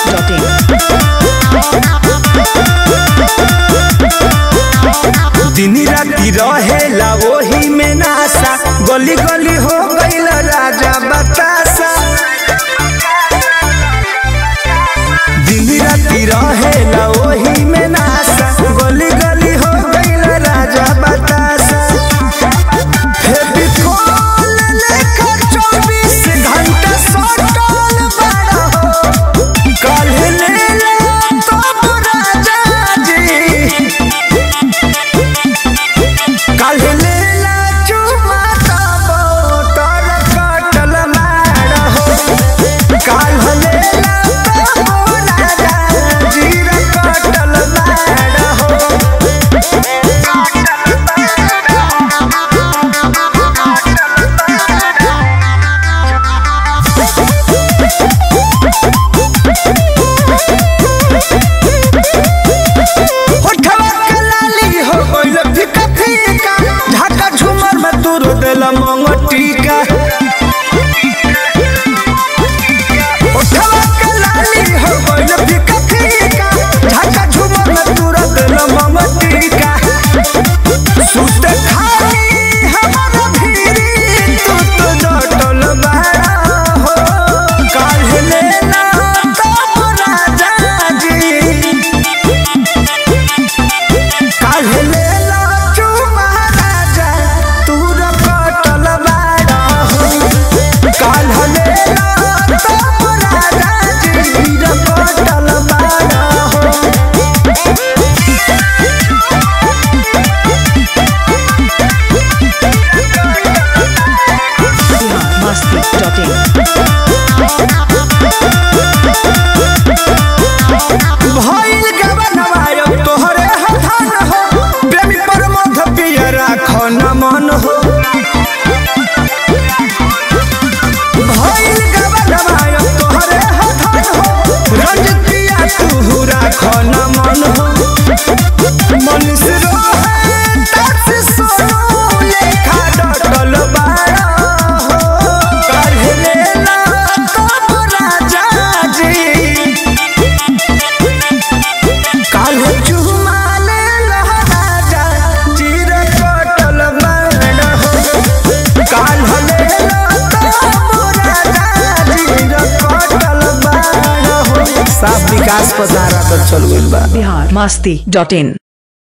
biharmasti.in दिन राति रहेला ओही में नासा गली गली हो गईल राजा बतासा दिन राति रहेला ओही में नासा गली गली हो गईल राजा बतासा फेविकोल लेकर 24 घंटा सटल बड़ा हो काल्हे लेला तब राजा जी काल्हे लेला चुमा तब तर कटल मार हो काल्हे लेला तब राजा जीर कटल मार हो होठवा के लाली हो गइल फीका फीका ढाका झुमर में तू रो देला मंगटिका होठवा के लाली हो गइल फीका फीका ढाका झुमर में तू रो देला मंगटिका सुते खाली हमारा भीरी तू तो डटल बाड़ा हो काल्हे लेला तब राजा जी काल्हे लेला चुमा राजा तू र कटल बाड़ा हो काल्हे लेला तब राजा जी र कटल बाड़ा हो biharmasti.in भइल गबनवा अब तोहरे हथन हो प्रेमी प्रमोद पिया राख न मन हो भइल गबनवा अब तोहरे हथन हो रंजित पिया तू राख न मन हो मनीष रोहे टैक्स सोनू लेखा डटल बाड़ा हो काल्हे लेला तब राजा जी काल्हे चुमा लेला राजा जीर कटल बाड़ हो काल्हे लेला तब राजा जीर कटल बाड़ हो साफ विकास पसारा तो चल गइल बा biharmasti.in